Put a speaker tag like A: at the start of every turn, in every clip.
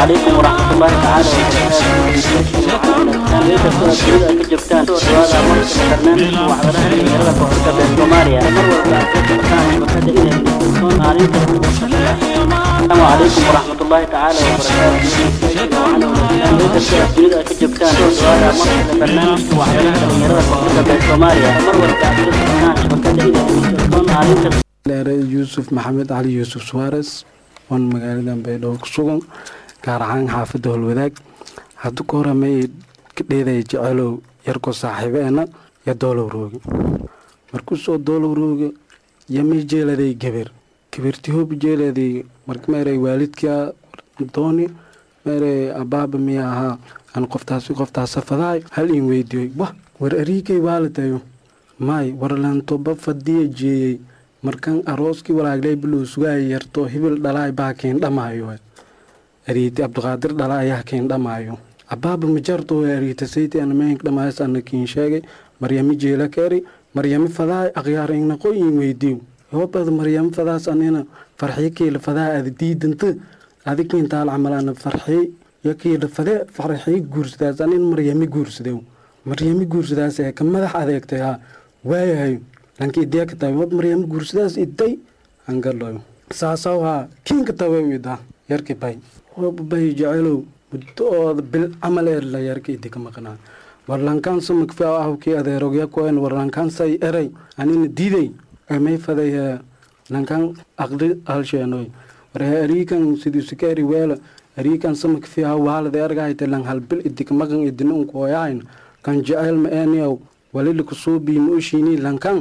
A: calaykum waraxmatullaahi tacaala asalaamu calaykum waraxmatullaahi tacaala wabarakaatuunida ka joogtaan dhawaada markasta barnaamijka waxyalaha dhalinyarada koonfurta bee soomaaliya mar walba aad la socotaan shabakada inay maalinta
B: dheere yuusuf maxamed cali yuusuf suwares oon magaaladan baydhabo ku sugan gaar ahaan xaafadda holwadaag haddu ka horamay ka dheedaya jecelow yarko saaxiibeena iyo doolow rooge markuu soo doolow rooge yamay jeeladay gabar gabarti hoob jeeladay marka meeray waalidkaa dooni meeray abaaba miya ahaa aan qoftaasi qoftaasa fadahay hal in weydiiyey wah war ariigay waalitayo maay warlantoba fadiya jeeyey markan arooskii walaaglay bilow sugaaya yarto hibil dhalaay baa keen dhamaayo ariiti abdiqaadir dhala ayaa keen dhamaayo abaaba majarto ariita sayti anameenk dhamaayas ana kiin sheegay maryami jeela keeri maryami fadaay aqyaarayna qoyin weydiiw yoobada maryami fadaas anina farxiyo kiila fadaa ada diidanta adikiin taal camal ana farxiy yo kiila fadee farxiy guursadaas anin maryami guursadew maryami guursadaas ee ka madax adeegtay haa waayahay lanki idiaka tahay wab maryami guursadaas iday angaloyo saasaw haa kiinka tawe ida yarki bay waba bay jecelow muddooda bil camal ee la yarka idika maqnaa warlankaan samakfi ahkii adeerogya koen warlankaan say eray anina diiday emay faday lankaan aqli halsheenoy warhe ariikan sidusikeeri weela ariikan samakfi ha waalade argahayte lan halbil idika maqan idina unkooyahayn kan jecel ma eniyow walili kusuubii ma ushiini lankaan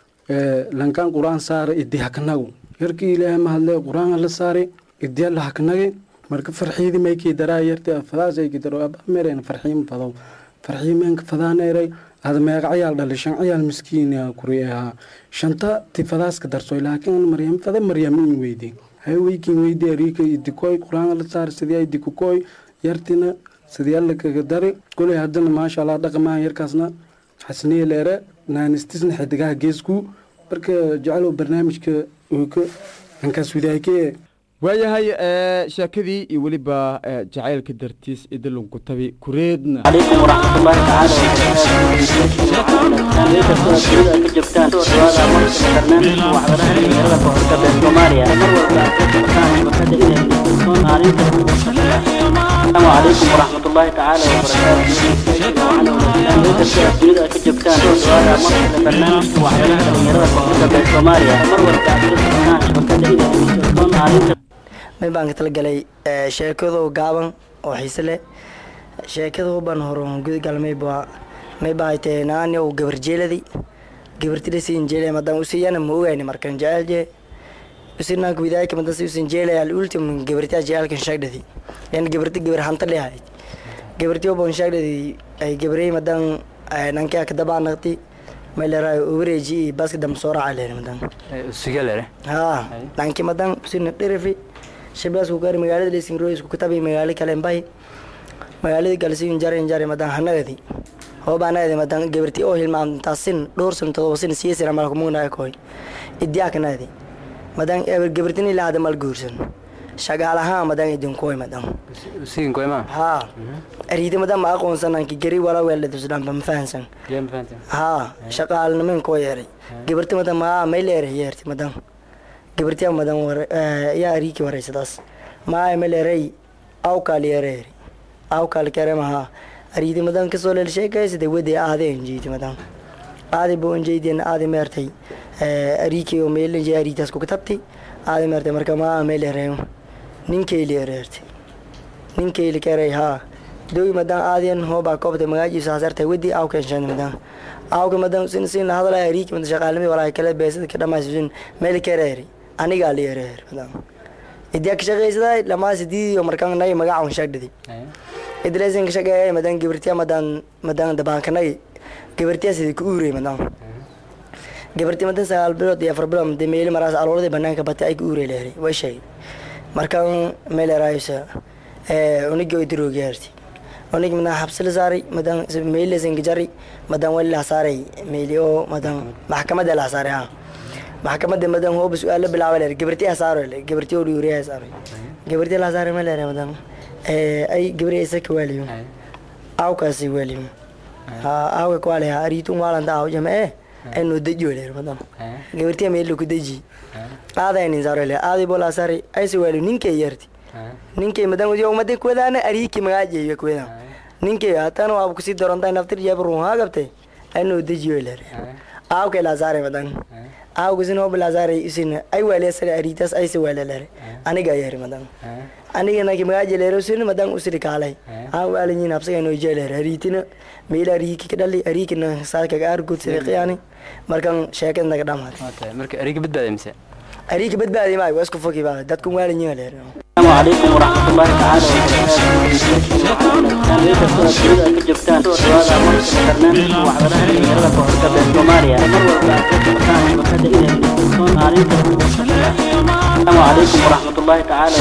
B: lankaan qur-aan saara idi haknagu yarkii ilaahay mahadle qur-aan la saare idiya la haknage marka farxiidi maykii daraa yarti fadaasayki daro abamereen farxiima fadow farxiimeenka fadaaneeray ada meeqa cayaal dhali shan cayaal miskiin kuri ahaa shanta ti fadaaska darsoy laakiin maryam fade maryamiin weydi hay weykiin weydi ariika idikoy qur-aan la saar sidii idikukoy yartina sidii alla kaga dari koley haddana maasha allah dhaqamaa yarkaasna xasniye leere naanistisna xidigaha geesku marka jecelo barnaamijka ooka ankaas widaakee
C: waayahay sheekadii iyo weliba jacaylka dartiis idilunku tabi kureedna
A: عليكم ورحمة الله تعالى وبركاته ka joogtaan dhawaada markasta barnaamijka waxbaraha dhalinyarada koonfurta bee soomaaliya mar walba aad ka socotaan shabakada inay maalinta asalaamu calaykum waraxmat ullaahi tacaala wabarakaatuunida ka joogtaan dhawaada markasta barnaamijka waxbaraha dhalinyarada koonfurta bee soomaaliya mar walba aad ka socotaan shabakada inay maalinta
D: mid baan ka talagalay sheekadoo gaaban oo xiise leh sheekada baan hore gudgal mayba mayba ay tahay naani oo gabar jeeladi gabartida siin jeelay madaan usiyana ma ogayni markan jecelje usinaanka widaayka madan si usin jeelay al ultim gabartiya jeelkan shagdadi yan gabarti gabar hanta leeyahay gabarti oo bon shagdadi ay gabarey madan nanka ka dabaa naqti mayleeray overeji baska dam soo raacay madan
E: sigalere
D: haa nanki madan usina dhirifi shabaas ku gaari magaalada lesin rois ku katabi magaalo kale mbay magaalada galsiin jarin jari madan hanagadi hoobaanadi madan gabarti oo hilmaamtaasin dhowr sano todoba sin siyasin amal kumugnaay koy idiyaakanaadi madan eber gabartini laada mal guursan shagaalahaan madan idinkoy madan
E: siginkoyma
D: haa ariida madan ma aqoonsananki gari wala weeladusdhanba ma fahansan haa shaqaalnimin koo yeeray gabarti madan maa mayleere yeerti madan gabartiya madan yaa ariiki wareysadaas maa maleerey awkaal yeereeri awkaal keremaha ariidi madan kasoo leel sheekaysade wede aade enjeyti madan aade bo enjeydeen aade meertay ariiki oo meelenje ariitaas kukatabti aade meertay marka maa meleereyo ninkeyli ereerti ninkeyli kerey haa dogi madan aadiyan hoobaa koobta magaajiisa hasartay wedi awkenshan madan awka madan sin sin la hadalay ariiki madan shaqaalnimi walaa kale beesada ka dhamaysin meel kereeri anigaa la yareer madan idiya ka shaqaysaday lamaa sidiidiyo markaan nay magaca un shagdhidi idlesin ka shaqeeyay madan gabartiya madan madan dabaankanay gabartiya sidii ku uurey madan gabarti madan sagaal bilood iyo afar bilood made meeli maraas alooladii banaanka batay ay ku uurey leeray way sheegay markaan meel eraaysa unigi oo diroogiyaarti unig madan xabsi la saaray madan meelisin jari madan wali la saaray meeli oo madan maxkamada la saaray ha maxkamadda madan hooba su-aal la bilaaba leer gabarti asaaro le gabarti oo dhiuriya asaaro gabarti la asaaro ma leer madan Eh, ay gabri isaka waliyo awkaasi waliyo ha awka kwale ha ariitun waalanta aw jama eh eno dejiyo leer madan gabartiya meelo ku deji aadaynin sarole aadi bola sari aysi waliyo ninkay yarti ninkay madan udiyo umade kuwadaana ariiki magaajeeyo kuwadan ninkay hatana waaba kusii darontaa naftir jabruun haa gabtay eno dejiyo leer aawka ilaasare madan aawgasin hob ilaasare isin ay waliya sare ariitas aysi waliya leer aniga yari madan aniga naki magaaje leero sin madan usiri kaalay aan waalinyin habsaga no jeeleer hariitina meela riiki ka dhali hariikina saaka gaar gud siriqiyani markan sheekad naga dhamaad
E: marka eriga badbaada mise
D: hariiki badbaadi maayo waa isku fogi baa dadku waalinyin leer
A: السلام عليكم ورحمة الله تعالى وبركاته كجبتان سؤال أمرك برنامج وحضرنا يلا كهرباء بين سوماليا مر والبعث كان مكتب إلى التلفزيون عليك السلام عليكم ورحمة الله تعالى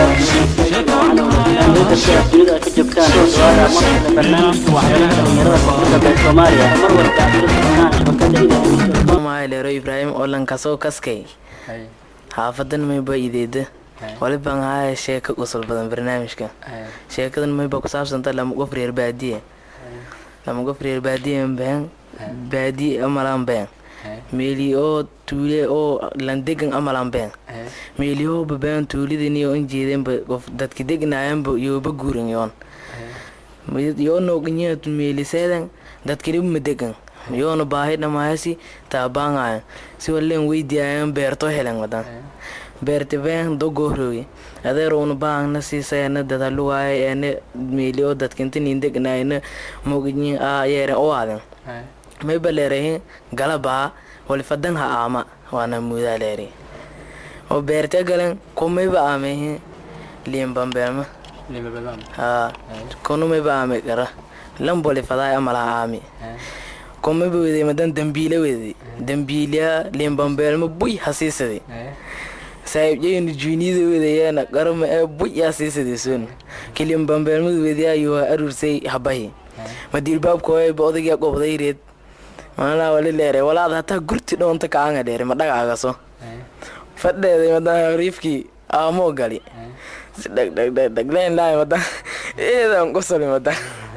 A: وبركاته كجبتان سؤال أمرك برنامج وحضرنا يلا كهرباء بين سوماليا مر والبعث كان مكتب إلى التلفزيون
F: maaleero ibraahim oo lankasoo kaskay xaafadan mayba ideeda walibaan haya sheeka qosol badan barnaamijka sheekadan mayba ku saabsanta lama qof reer baadiye lama qof reer baadiye been baadiye amalaan been meeli oo tuule oo landegan amalaan been meeli oo babaan tuulidani oo injeedenba qof dadki degnayanba yooba guuran yoon yoo nooganyaa meeliseedan dadkiribu madegan yoona baahi dhamaayasi taabaangayan si waleen weydiayan beerto helen wadan beerte been dogoorowe adeerowna baangna siisayana dadaluwaaya ene meeli oo dadkinta nindegnaayna moganyin aa yeeren o aaden mayba leerahin galabaa walifadan ha aama waana muudaa leeri oo beerte galen kumayba aamehin liimbambeelma haa konumayba aame gara lambolifadaay amalaha aami komaba wede madan dambiila wede dambiilya liimbambeelma buy hasiisade saahibjayna juuniyada wedayaana qarama ee buy hasiisade son kiliimbambeelmada wedayaayu waa aruursay habahi madiilbaabkooyba odagyaa qobday reed maanaa wali leere walaad hataa gurti dhoonta kaanga dheere ma dhagaagaso fadheeday madan riifkii aamoo gali si dhagdhagdhagdhagleen laay madan eedan qosoli madan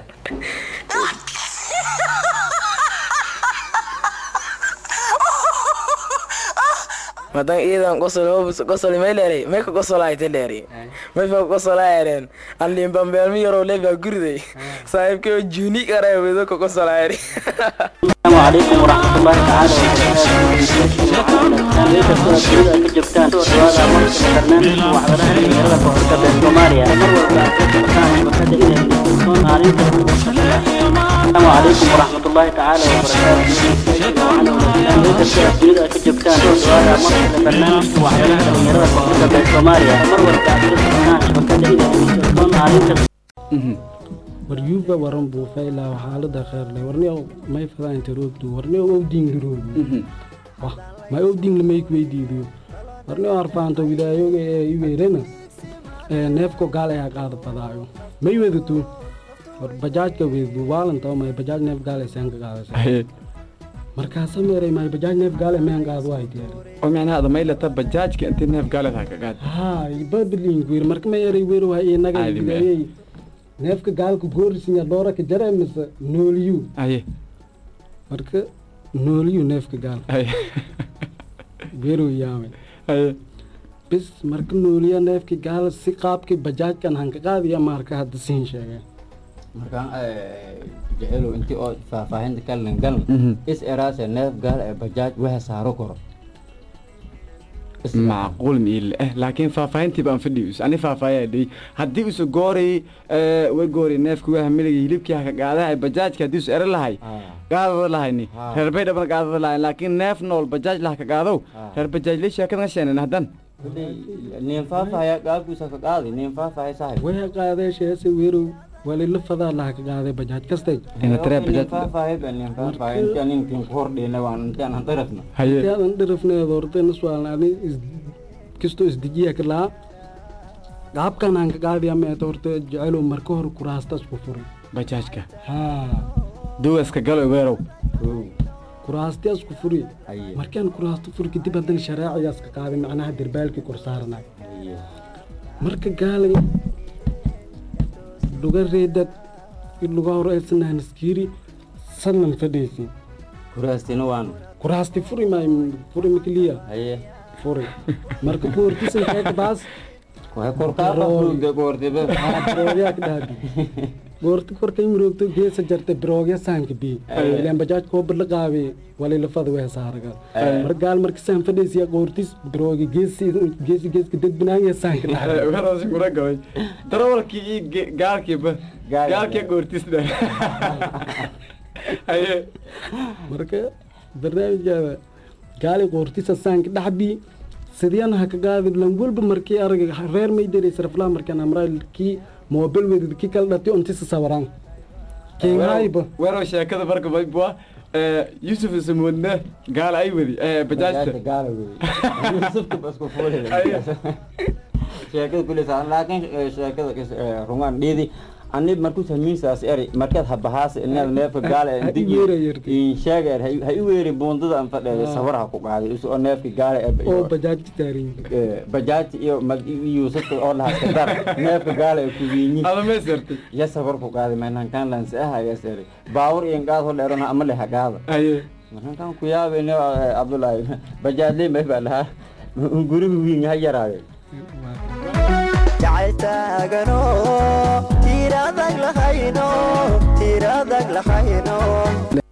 F: madan iidan qosol qosoli may leeray may ka qosolaayta leeri may fa qosolaayaren an liimbambeelmi yaroo leebaa guriday saaxiibkayoo juuni qaray wedo ka qosolaayari
A: السلام عليكم ورحمة الله تعالى وبركاته كجبتان سؤال أمرك برنامج وحضرنا يلا كهرباء بين سوماليا مر والبعث كان مكتب إلى التلفزيون عليك السلام عليكم ورحمة الله تعالى وبركاته كجبتان سؤال أمرك برنامج وحضرنا يلا كهرباء بين سوماليا مر والبعث كان مكتب إلى التلفزيون عليك
B: waryuuba waran buufayla xaalada kheerle warni may fadaanta roogdu warni owdinga roogu wah may owdinga mayk weydiidiyo warni harfaanta widaayoga ee iweerena ee neefko gaal ayaa qaada badaayo may wedatu war bajaajka weedu waalanta may bajaaj neef gaal aysan ka qaadaysa markaasa meeray may bajaaj neef gaal meen qaad waa diyaar
C: oo micnaha maylata bajaajka intii neef gaaleed ha ka qaad
B: haa babaliinku yiri marka ma eray weer waa inaga
C: Caadi mee.
B: widaayey neefka gaalka goorisinya dooraka jare mise nooliyu
C: aye
B: marka nooliyu neefka gaal
C: aye
B: beerow yaamay
C: aye
B: bis marka nooliya neefka gaal si qaabkii bajaajkan hanka qaadiya marka hadda siin sheegay
G: markaan jecelow intii oo faahfaahinta kalin galan
C: Mhm.
G: is eraase neef gaal ee bajaaj waxa saaro koro
C: macquul miile eh laakiin faahfaahintii baan fadhiyo ani faahfaayaa dhey haddii usu gooray way gooray neefka waha miliga hilibkii haka qaadahay bajaajka haddii usu ere lahay qaadada lahayni
G: Ah.
C: reer baydhaban qaadada lahayn laakiin neef nool bajaaj lahaka qaadow
G: Ah.
C: reer bajaajle sheekadan sheenan haddan
G: nin faahfaahaya gaalkiisa ka qaadi nin faahfaahaya saaxib
B: way qaaday sheese weerow walila fadaa laha ka qaaday bajaaj kastay
C: ina taree
G: nin
C: bajaaj
G: faahfaahaya ba nin faahfaahaya intaan ninkin ku hordhina waan intaan aan darafna
C: haye
B: intaadan dharafneed horta nuswaalna ani is- kastoo isdejiya ka lahaa qaabkan hanka qaadiya meeta horta jecelow marka hore kuraasta isku furay
C: bajaajka
B: haa
C: duwaska galo weerow
B: kuraasti isku furi
G: Haye.
B: markaan kuraasta furi kadib haddana sharaacigaas ka qaaday macnaha derbaalkii kor saaranay marka gaalay luga reedad luga horeysanahan iskiiri sannan fadhiisi
G: kuraastina waan
B: kuraasti furi maay furi makliya
G: haye
B: furi marka boortisan keeka baas
G: waxay korkaaqafuude goortiba
B: biroogaak dhaabi boorti korkay muroogto geesa jarte biroogya saanka bi ileen bajaaj koo badla qaabe wali lafada wee saaraga mar gaal marka saan fadhiisiya qoortis birooga geesi geesi geeska dadbinaaya saanka dhaabi
C: warasi kula gabay darawalkii iyo ge- gaalkiiba
G: Gaal-
C: gaalkii goortisda haye
B: marka barnaamijkaada gaali qoortisa saanka dhaxbi sideen ha ka qaadi lan walba markii arag reer may diray sarflaa markaan amraalkii mobil wedid ki kala dhati ontisa sawaraan keenhayba
C: weerow sheekada marka maybua yusuf isamoodna gaal ay wadi bajaajta
G: gaala wey yusufta basku fuulida
C: Haye.
G: sheekada kuleysa laakiin eh, sheekada is- eh, rungaan dhiidi ani markuu samiinsaas eri markaad habahaas inaad neefka gaala
B: Ha i weera yerti.
G: sheega er ha i weeri buundada aan fadheeda sawar ha ku qaaday isu oo neefka gaala er
B: oo bajaajti taarin
G: eh, bajaajti iyo mag- iyo yuusufta oo lahaska dar neefka gaala ee kuwiinyi
C: ada meesartay
G: ya sawar ku qaaday mainankaan lansi ahayas eri baawur iyo ngaad ho dheerona ama le hagaada
C: haye
G: markaan ku yaabeyne cabdullaahi bajaadley may baa dhahaa guriga wiin ha yaraayo
H: jacayltaagano tiiradag lahayno tiiradag lahayno